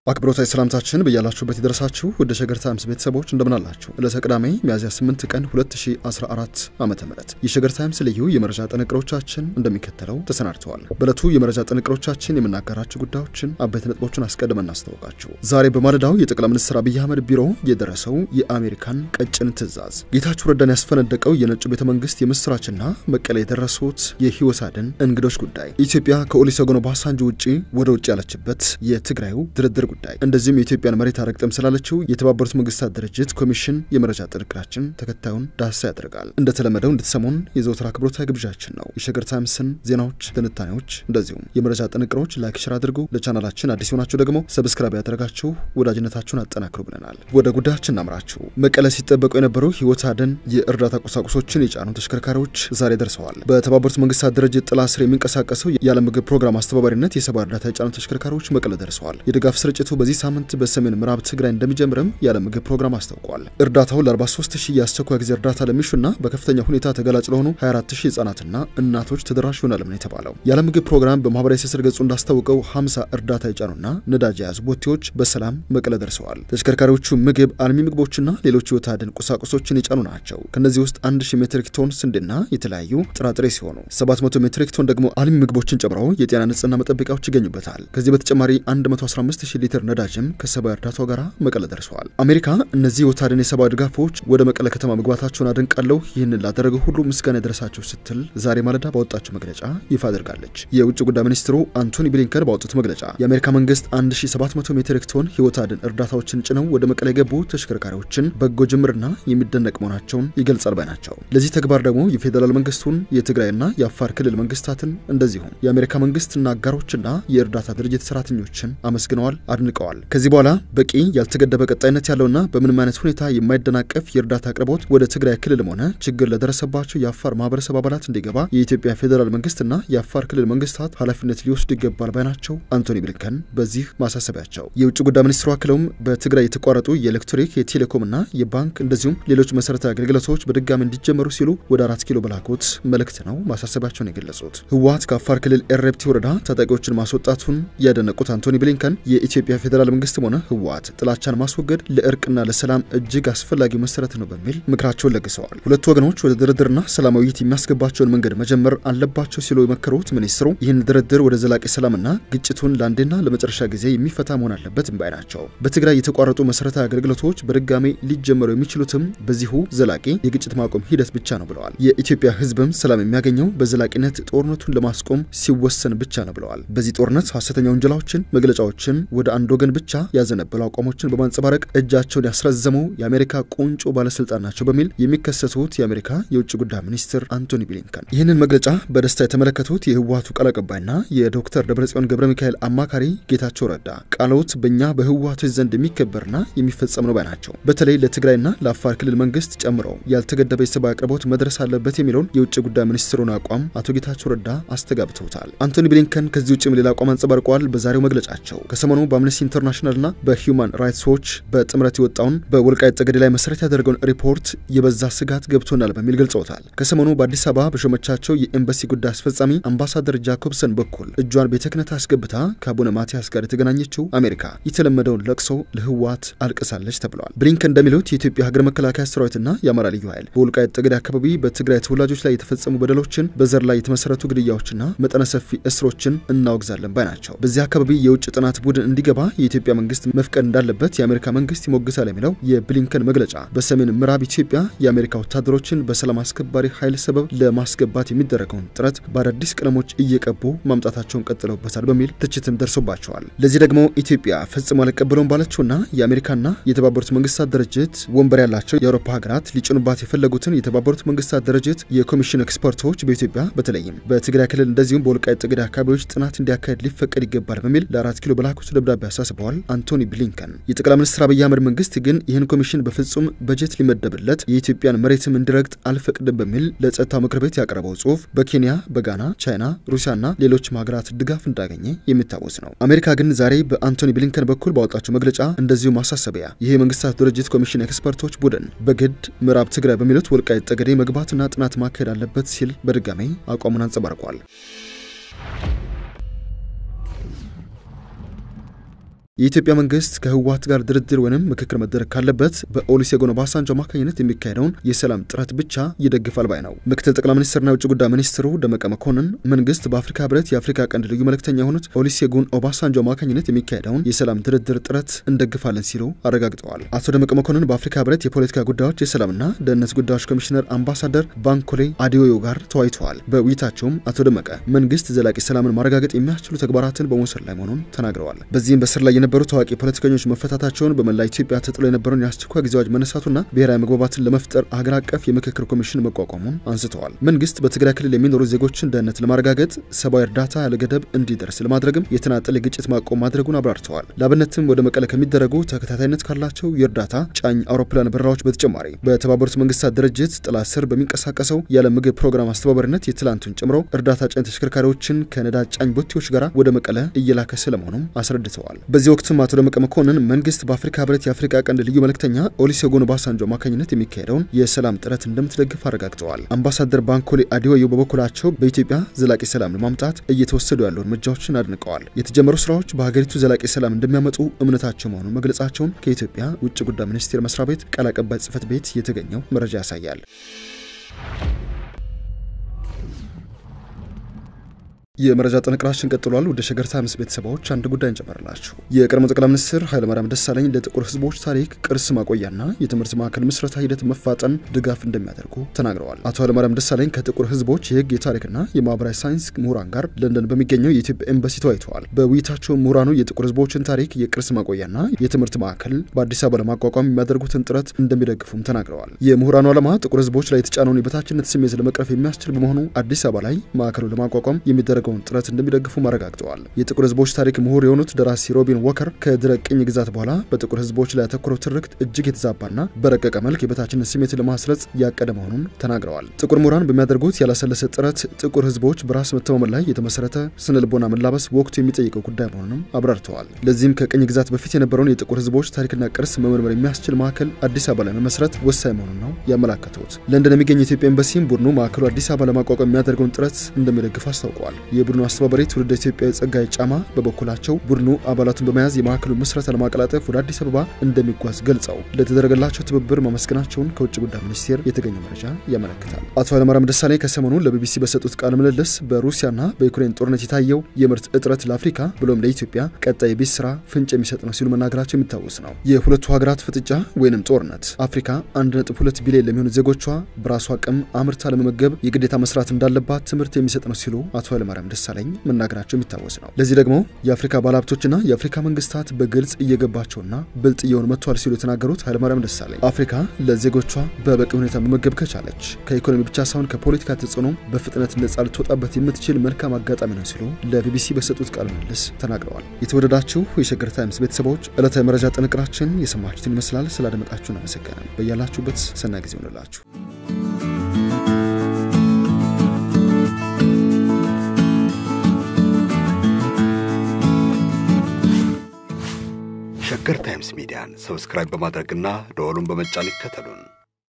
አክብሮታዊ ሰላምታችን በያላችሁበት የደረሳችሁ ወደ ሸገር ታይምስ ቤተሰቦች እንደምናላችሁ። ዕለተ ቅዳሜ ሚያዝያ 8 ቀን 2014 ዓ ም የሸገር ታይምስ ልዩ የመረጃ ጥንቅሮቻችን እንደሚከተለው ተሰናድተዋል። በዕለቱ የመረጃ ጥንቅሮቻችን የምናጋራችሁ ጉዳዮችን አበይት ነጥቦችን አስቀድመን እናስታውቃችሁ። ዛሬ በማለዳው የጠቅላይ ሚኒስትር አብይ አህመድ ቢሮ የደረሰው የአሜሪካን ቀጭን ትዕዛዝ፣ ጌታቸው ረዳን ያስፈነደቀው የነጩ ቤተ መንግስት የምስራችና መቀሌ የደረሱት የህይወት አድን እንግዶች ጉዳይ፣ ኢትዮጵያ ከኦሉሴጉን ኦባሳንጆ ውጪ ወደ ውጭ ያለችበት የትግራዩ ድርድር ጉዳይ እንደዚሁም የኢትዮጵያን መሬት አረግጠም ስላለችው የተባበሩት መንግስታት ድርጅት ኮሚሽን የመረጃ ጥንቅራችን ተከታዩን ዳሳ ያደርጋል። እንደተለመደው እንድትሰሙን የዘወትር አክብሮታዊ ግብዣችን ነው። የሸገር ታይምስን ዜናዎች፣ ትንታኔዎች እንደዚሁም የመረጃ ጥንቅሮች ላይክ፣ ሽር አድርጉ። ለቻናላችን አዲስ ሆናችሁ ደግሞ ሰብስክራይብ ያደረጋችሁ ወዳጅነታችሁን አጠናክሩ ብለናል። ወደ ጉዳያችን እናምራችሁ። መቀለ ሲጠበቁ የነበሩ ህይወት አድን የእርዳታ ቁሳቁሶችን የጫኑ ተሽከርካሪዎች ዛሬ ደርሰዋል። በተባበሩት መንግስታት ድርጅት ጥላ ስር የሚንቀሳቀሰው የዓለም ምግብ ፕሮግራም አስተባባሪነት የሰብአዊ እርዳታ የጫኑ ተሽከርካሪዎች መቀለ ደርሰዋል። የድጋፍ ስርጭቱ በዚህ ሳምንት በሰሜን ምዕራብ ትግራይ እንደሚጀምርም የዓለም ምግብ ፕሮግራም አስታውቋል። እርዳታው ለ43 ሺህ የአስቸኳይ ጊዜ እርዳታ ለሚሹና በከፍተኛ ሁኔታ ተጋላጭ ለሆኑ 24 ሺህ ህጻናትና እናቶች ተደራሽ ይሆናል ነው የተባለው። የዓለም ምግብ ፕሮግራም በማህበራዊ ትስስር ገጹ እንዳስታወቀው 50 እርዳታ የጫኑና ነዳጅ የያዙ ቦቴዎች በሰላም መቀለ ደርሰዋል። ተሽከርካሪዎቹ ምግብ፣ አልሚ ምግቦችና ሌሎች ህይወት አድን ቁሳቁሶችን የጫኑ ናቸው። ከእነዚህ ውስጥ 1000 ሜትሪክ ቶን ስንዴና የተለያዩ ጥራጥሬ ሲሆኑ 700 ሜትሪክ ቶን ደግሞ አልሚ ምግቦችን ጨምሮ የጤና ንጽህና መጠበቂያዎች ይገኙበታል። ከዚህ በተጨማሪ 115000 ሊትር ነዳጅም ከሰብአዊ እርዳታው ጋር መቀለ ደርሰዋል። አሜሪካ እነዚህ ወታደን የሰብአዊ ድጋፎች ወደ መቀለ ከተማ መግባታቸውን አድንቃለሁ፣ ይህንን ላደረገ ሁሉ ምስጋና የደረሳቸው ስትል ዛሬ ማለዳ ባወጣቸው መግለጫ ይፋ አድርጋለች። የውጭ ጉዳይ ሚኒስትሩ አንቶኒ ብሊንከን ባወጡት መግለጫ የአሜሪካ መንግስት 1700 ሜትሪክ ቶን ህይወት አድን እርዳታዎችን ጭነው ወደ መቀለ የገቡ ተሽከርካሪዎችን በጎ ጅምርና የሚደነቅ መሆናቸውን ይገልጻል ባይ ናቸው። ለዚህ ተግባር ደግሞ የፌዴራል መንግስቱን የትግራይና የአፋር ክልል መንግስታትን እንደዚሁም የአሜሪካ መንግስትና አጋሮችና የእርዳታ ድርጅት ሰራተኞችን አመስግነዋል አድንቀዋል። ከዚህ በኋላ በቂ ያልተገደበ ቀጣይነት ያለውና በምንም አይነት ሁኔታ የማይደናቀፍ የእርዳታ አቅርቦት ወደ ትግራይ ክልልም ሆነ ችግር ለደረሰባቸው የአፋር ማህበረሰብ አባላት እንዲገባ የኢትዮጵያ ፌዴራል መንግስትና የአፋር ክልል መንግስታት ኃላፊነት ሊወስዱ ይገባል ባይ ናቸው አንቶኒ ብሊንከን በዚህ ማሳሰቢያቸው። የውጭ ጉዳይ ሚኒስትሩ አክለውም በትግራይ የተቋረጡ የኤሌክትሪክ የቴሌኮምና የባንክ እንደዚሁም ሌሎች መሰረታዊ አገልግሎቶች በድጋሚ እንዲጀመሩ ሲሉ ወደ አራት ኪሎ በላኩት መልእክት ነው ማሳሰቢያቸውን የገለጹት። ህወሓት ከአፋር ክልል ኤረብቲ ወረዳ ታጣቂዎችን ማስወጣቱን ያደነቁት አንቶኒ ብሊንከን የኢትዮጵያ ፌዴራል መንግስትም ሆነ ህወሓት ጥላቻን ማስወገድ ለእርቅና ለሰላም እጅግ አስፈላጊው መሰረት ነው በሚል ምክራቸውን ለግሰዋል። ሁለቱ ወገኖች ወደ ድርድርና ሰላማዊ ውይይት የሚያስገባቸውን መንገድ መጀመር አለባቸው ሲሉ የመከሩት ሚኒስትሩ ይህን ድርድር ወደ ዘላቂ ሰላምና ግጭቱን ለአንዴና ለመጨረሻ ጊዜ የሚፈታ መሆን አለበት ባይ ናቸው። በትግራይ የተቋረጡ መሰረታዊ አገልግሎቶች በድጋሚ ሊጀመሩ የሚችሉትም በዚሁ ዘላቂ የግጭት ማቆም ሂደት ብቻ ነው ብለዋል። የኢትዮጵያ ህዝብም ሰላም የሚያገኘው በዘላቂነት ጦርነቱን ለማስቆም ሲወሰን ብቻ ነው ብለዋል። በዚህ ጦርነት ሀሰተኛ ወንጀላዎችን፣ መግለጫዎችን ወደ አንድ ወገን ብቻ ያዘነበሉ አቋሞችን በማንጸባረቅ እጃቸውን ያስረዘሙ የአሜሪካ ቁንጮ ባለስልጣን ናቸው በሚል የሚከሰቱት የአሜሪካ የውጭ ጉዳይ ሚኒስትር አንቶኒ ብሊንከን ይህንን መግለጫ በደስታ የተመለከቱት የህወሓቱ ቃል አቀባይና የዶክተር ደብረጽዮን ገብረ ሚካኤል አማካሪ ጌታቸው ረዳ ቃሎት በእኛ በህወሓቶች ዘንድ የሚከበርና የሚፈጸም ነው ባይ ናቸው። በተለይ ለትግራይና ለአፋር ክልል መንግስት ጨምሮ ያልተገደበ የሰብአዊ አቅርቦት መድረስ አለበት የሚለውን የውጭ ጉዳይ ሚኒስትሩን አቋም አቶ ጌታቸው ረዳ አስተጋብተውታል። አንቶኒ ብሊንከን ከዚህ ውጭም ሌላ አቋም አንጸባርቀዋል። በዛሬው መግለጫቸው ከሰሞኑ በአምነስቲ ኢንተርናሽናልና በሂውማን ራይትስ ዎች በጥምረት የወጣውን በወልቃይት ጠገዴ ላይ መሰረት ያደረገውን ሪፖርት የበዛ ስጋት ገብቶናል በሚል ገልጸውታል። ከሰሞኑ በአዲስ አበባ በሾመቻቸው የኤምባሲ ጉዳይ አስፈጻሚ አምባሳደር ጃኮብሰን በኩል እጇን ቤተ ክህነት አስገብታ ከአቡነ ማቲያስ ጋር የተገናኘችው አሜሪካ የተለመደውን ለቅሶ ለህወሓት አልቅሳለች ተብለዋል። ብሊንከን እንደሚሉት የኢትዮጵያ ሀገር መከላከያ ሰራዊትና የአማራ ልዩ ኃይል በወልቃይት ጠገዴ አካባቢ በትግራይ ተወላጆች ላይ የተፈጸሙ በደሎችን፣ በዘር ላይ የተመሰረቱ ግድያዎችና መጠነ ሰፊ እስሮችን እናወግዛለን ባይ ናቸው። በዚህ አካባቢ የውጭ ጥናት ቡድን እንዲገባ የኢትዮጵያ መንግስት መፍቀድ እንዳለበት የአሜሪካ መንግስት ይሞግታል የሚለው የብሊንከን መግለጫ በሰሜን ምዕራብ ኢትዮጵያ የአሜሪካ ወታደሮችን በሰላም አስከባሪ ኃይል ሰበብ ለማስገባት የሚደረገውን ጥረት በአዳዲስ ቀለሞች እየቀቡ ማምጣታቸውን ቀጥለውበታል በሚል ትችትም ደርሶባቸዋል። ለዚህ ደግሞ ኢትዮጵያ ፈጽሞ አልቀበለውም ባለችውና የአሜሪካና የተባበሩት መንግስታት ድርጅት ወንበር ያላቸው የአውሮፓ ሀገራት ሊጭኑባት የፈለጉትን የተባበሩት መንግስታት ድርጅት የኮሚሽን ኤክስፐርቶች በኢትዮጵያ በተለይም በትግራይ ክልል እንደዚሁም በወልቃይት ጠገዴ አካባቢዎች ጥናት እንዲያካሄድ ሊፈቀድ ይገባል በሚል ለአራት ኪሎ በላኩት ደብዳቤ አሳስበዋል አንቶኒ ብሊንከን። የጠቅላይ ሚኒስትር አብይ አህመድ መንግስት ግን ይህን ኮሚሽን በፍጹም በጀት ሊመደብለት የኢትዮጵያን መሬትም እንዲረግጥ አልፈቅድም በሚል ለጸጥታው ምክር ቤት ያቀረበው ጽሁፍ በኬንያ፣ በጋና፣ ቻይና፣ ሩሲያና ሌሎችም ሀገራት ድጋፍ እንዳገኘ የሚታወስ ነው። አሜሪካ ግን ዛሬ በአንቶኒ ብሊንከን በኩል ባወጣቸው መግለጫ እንደዚሁ ማሳሰቢያ ይህ የመንግስታት ድርጅት ኮሚሽን ኤክስፐርቶች ቡድን በግድ ምዕራብ ትግራይ በሚሉት ወልቃይት ጠገዴ መግባትና ጥናት ማካሄድ አለበት ሲል በድጋሜ አቋሙን አንጸባርቋል። የኢትዮጵያ መንግስት ከህወሓት ጋር ድርድር ወይም ምክክር መደረግ ካለበት በኦሉሴጉን ኦባሳንጆ አማካኝነት የሚካሄደውን የሰላም ጥረት ብቻ ይደግፋል ባይ ነው። ምክትል ጠቅላይ ሚኒስትርና የውጭ ጉዳይ ሚኒስትሩ ደመቀ መኮንን መንግስት በአፍሪካ ህብረት የአፍሪካ ቀንድ ልዩ መልእክተኛ የሆኑት ኦሉሴጉን ኦባሳንጆ አማካኝነት የሚካሄደውን የሰላም ድርድር ጥረት እንደግፋለን ሲሉ አረጋግጠዋል። አቶ ደመቀ መኮንን በአፍሪካ ህብረት የፖለቲካ ጉዳዮች የሰላምና ደህንነት ጉዳዮች ኮሚሽነር አምባሳደር ባንኮሌ አዲዮዮ ጋር ተወያይተዋል። በውይይታቸውም አቶ ደመቀ መንግስት ዘላቂ ሰላምን ማረጋገጥ የሚያስችሉ ተግባራትን በመውሰድ ላይ መሆኑን ተናግረዋል። በዚህም በስር ላይ የነበሩ ታዋቂ ፖለቲከኞች መፈታታቸውን በመላ ኢትዮጵያ ተጥሎ የነበረውን የአስቸኳይ ጊዜ አዋጅ መነሳቱና ብሔራዊ መግባባትን ለመፍጠር አገር አቀፍ የምክክር ኮሚሽን መቋቋሙን አንስተዋል። መንግስት በትግራይ ክልል የሚኖሩ ዜጎችን ደህንነት ለማረጋገጥ ሰብአዊ እርዳታ ያለ ገደብ እንዲደርስ ለማድረግም የተናጠል የግጭት ማቆም ማድረጉን አብራርተዋል። ለአብነትም ወደ መቀለ ከሚደረጉ ተከታታይነት ካላቸው የእርዳታ ጫኝ አውሮፕላን በረራዎች በተጨማሪ በተባበሩት መንግስታት ድርጅት ጥላ ስር በሚንቀሳቀሰው የዓለም ምግብ ፕሮግራም አስተባባሪነት የትላንቱን ጨምሮ እርዳታ ጫኝ ተሽከርካሪዎችን ከነዳጅ ጫኝ ቦቴዎች ጋር ወደ መቀለ እየላከ ስለመሆኑም አስረድተዋል። በዚህ ወቅትም አቶ ደመቀ መኮንን መንግስት በአፍሪካ ህብረት የአፍሪካ ቀንድ ልዩ መልእክተኛ ኦሉሴጉን ኦባሳንጆ አማካኝነት የሚካሄደውን የሰላም ጥረት እንደምትደግፍ አረጋግጠዋል። አምባሳደር ባንኮሌ አዲዮዮ በበኩላቸው በኢትዮጵያ ዘላቂ ሰላም ለማምጣት እየተወሰዱ ያሉ እርምጃዎችን አድንቀዋል። የተጀመሩ ስራዎች በሀገሪቱ ዘላቂ ሰላም እንደሚያመጡ እምነታቸው መሆኑን መግለጻቸውን ከኢትዮጵያ ውጭ ጉዳይ ሚኒስቴር መስሪያ ቤት ቃል አቀባይ ጽህፈት ቤት የተገኘው መረጃ ያሳያል። የመረጃ ጥንቅራችን ቀጥሏል። ወደ ሸገር ታይምስ ቤተሰቦች አንድ ጉዳይ እንጨመርላችሁ። የቀድሞ ጠቅላይ ሚኒስትር ኃይለማርያም ደሳለኝ ለጥቁር ህዝቦች ታሪክ ቅርስ ማቆያና የትምህርት ማዕከል ምስረታ ሂደት መፋጠን ድጋፍ እንደሚያደርጉ ተናግረዋል። አቶ ኃይለማርያም ደሳለኝ ከጥቁር ህዝቦች የህግ የታሪክና የማህበራዊ ሳይንስ ምሁራን ጋር ለንደን በሚገኘው የኢትዮጵያ ኤምባሲ ተወያይተዋል። በውይይታቸው ምሁራኑ የጥቁር ህዝቦችን ታሪክ የቅርስ ማቆያና የትምህርት ማዕከል በአዲስ አበባ ለማቋቋም የሚያደርጉትን ጥረት እንደሚደግፉም ተናግረዋል። የምሁራኑ ዓላማ ጥቁር ህዝቦች ላይ የተጫነውን የበታችነት ስሜት ለመቅረፍ የሚያስችል በመሆኑ አዲስ አበባ ላይ ማዕከሉ ለማቋቋም የሚደረግ የሚደረገውን ጥረት እንደሚደግፉ አረጋግጠዋል። የጥቁር ህዝቦች ታሪክ ምሁር የሆኑት ደራሲ ሮቢን ወከር ከድረ ቅኝ ግዛት በኋላ በጥቁር ህዝቦች ላይ ያተኮረው ትርክት እጅግ የተዛባና በረቀቀ መልክ የበታችነት ስሜት ለማስረጽ ያቀደ መሆኑን ተናግረዋል። ጥቁር ምሁራን በሚያደርጉት ያላሰለሰ ጥረት ጥቁር ህዝቦች በራስ መተማመን ላይ የተመሰረተ ስነ ልቦና መላበስ ወቅቱ የሚጠይቀው ጉዳይ መሆኑንም አብራርተዋል። ለዚህም ከቅኝ ግዛት በፊት የነበረውን የጥቁር ህዝቦች ታሪክና ቅርስ መመርመር የሚያስችል ማዕከል አዲስ አበባ ላይ መመስረት ወሳኝ መሆኑን ነው ያመላከቱት። ለንደን የሚገኝ የኢትዮጵያ ኤምባሲም ቡድኑ ማዕከሉ አዲስ አበባ ለማቋቋም የሚያደርገውን ጥረት እንደሚደግፍ አስታውቀዋል። የቡድኑ አስተባባሪ ትውልደ ኢትዮጵያዊ ጸጋይ ጫማ በበኩላቸው ቡድኑ አባላቱን በመያዝ የማዕከሉ ምስረታ ለማቀላጠፍ ወደ አዲስ አበባ እንደሚጓዝ ገልጸው ለተደረገላቸው ትብብር ማመስገናቸውን ከውጭ ጉዳይ ሚኒስቴር የተገኘው መረጃ ያመለክታል። አቶ ኃይለማርያም ደሳለኝ ከሰሞኑ ለቢቢሲ በሰጡት ቃለ ምልልስ በሩሲያና በዩክሬን ጦርነት የታየው የምርት እጥረት ለአፍሪካ ብሎም ለኢትዮጵያ ቀጣይ የቤት ስራ ፍንጭ የሚሰጥ ነው ሲሉ መናገራቸው የሚታወስ ነው። የሁለቱ ሀገራት ፍጥጫ ወይንም ጦርነት አፍሪካ 1.2 ቢሊዮን ለሚሆኑ ዜጎቿ በራሷ አቅም አምርታ ለመመገብ የግዴታ መስራት እንዳለባት ትምህርት የሚሰጥ ነው ሲሉ አቶ ኃይለማርያም ደሳለኝ መናገራቸው የሚታወስ ነው። ለዚህ ደግሞ የአፍሪካ ባለሀብቶችና የአፍሪካ መንግስታት በግልጽ እየገባቸውና ብልጥ እየሆኑ መጥተዋል ሲሉ የተናገሩት ኃይለማርያም ደሳለኝ አፍሪካ ለዜጎቿ በበቂ ሁኔታ መመገብ ከቻለች ከኢኮኖሚ ብቻ ሳይሆን ከፖለቲካ ተጽዕኖ በፍጥነት ነጻ ልትወጣበት የምትችል መልካም አጋጣሚ ነው ሲሉ ለቢቢሲ በሰጡት ቃለ ምልልስ ተናግረዋል። የተወደዳችሁ የሸገር ታይምስ ቤተሰቦች ዕለታዊ መረጃ ጥንቅራችን የሰማችሁትን ይመስላል። ስላደመጣችሁን አመሰገናል። በያላችሁበት ሰናይ ጊዜ ሆንላችሁ። ሸገር ታይምስ ሚዲያን ሰብስክራይብ በማድረግና ደወሉን በመጫን ይከተሉን።